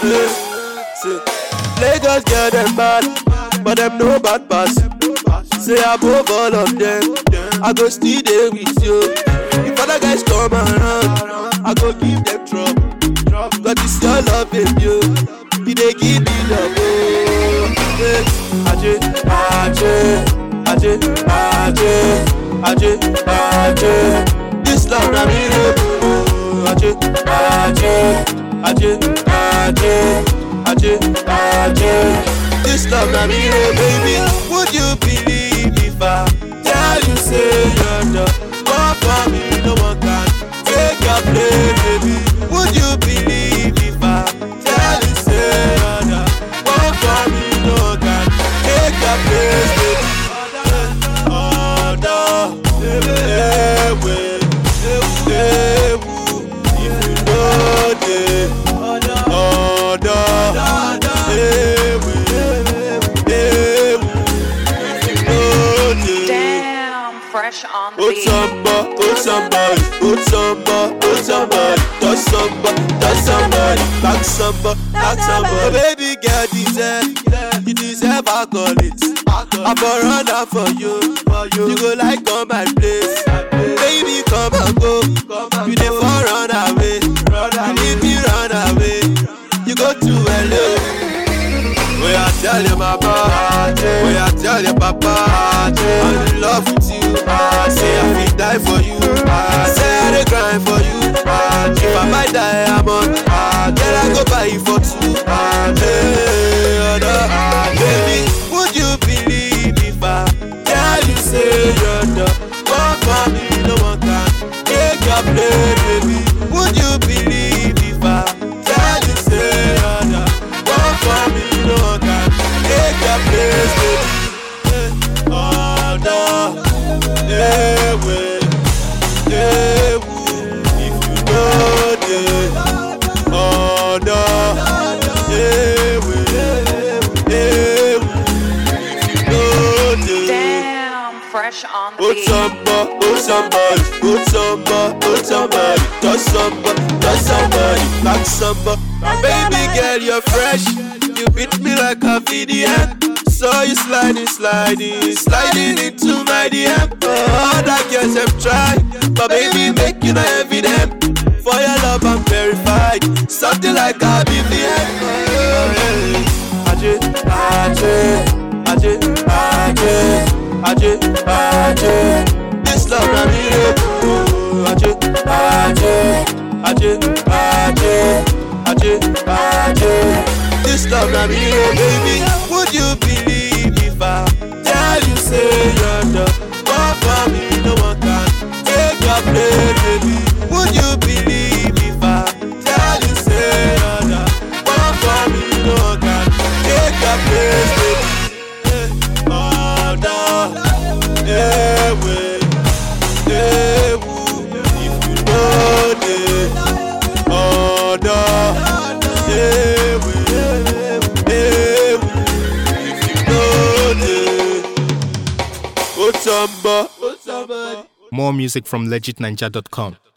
Hey, say, Lagos girl them bad, but them no bad pass. Say above all of them, I go still there with you. If other guys come around, I go give them trouble. Cause it's your love, baby. You, you dey give me love. Oh, hey. Aje, aje, aje, aje, aje, aje. This love na me oh. Aje, aje, aje, aje, aje, aje. This love na me oh, baby. Would you believe if I tell you say you're the one for me? No one can take your place, baby. Would you believe if I tell you say you're the one for me? No one can take your place, baby. Oh no, ewe, ewu, if you know the oh no, ewe, ewu, if you know the. Damn, fresh on the Oh beat. samba, oh somebody, oh samba, oh somebody, touch samba, touch somebody, back samba, back samba. Oh, baby girl deserve, you deserve accolades. I for run out for you, you go like on my place. Baby come and go, you dey for run away, and if you run away, you go to LA. Where I tell you mama, where I tell you papa, I'm in love with you. I say I will die for you. I say I dey grind for you. If I might die, I'm on. Girl, I go buy you for two. Hey, other, baby, would you believe if I tell you say you're the one for me? No one can take your place, baby. Would you believe if I tell you say you're the one for me? No one can take your place, baby. Eh, Oh no, ewe, ewu, if you know the, oh no, ewe, ewu, if you know the. Damn, fresh on the Oh beat. samba, oh somebody, oh samba, oh somebody, touch samba, touch somebody, back samba. Baby girl, you're fresh, you beat me like a VDM. Saw you sliding, sliding, sliding into my DM. Oh, other girls have tried, but baby make you not evident. For your love, I'm verified, something like a BVM. Oh, yeah. Aje, aje, aje, aje. Aje, aje, this love na me oh. Aje, aje, aje, aje, aje, aje, this love na me oh, baby. Would you believe if I tell you say you're the one for me? No one can take your place, baby. Would you believe if I tell you say you're the one for me? No one can take your place, baby. Eh, Oh no, ewe, ewu, if you know the, oh no, ewe, ewu, if you know the, oh samba, oh samba. More music from legitninja.com.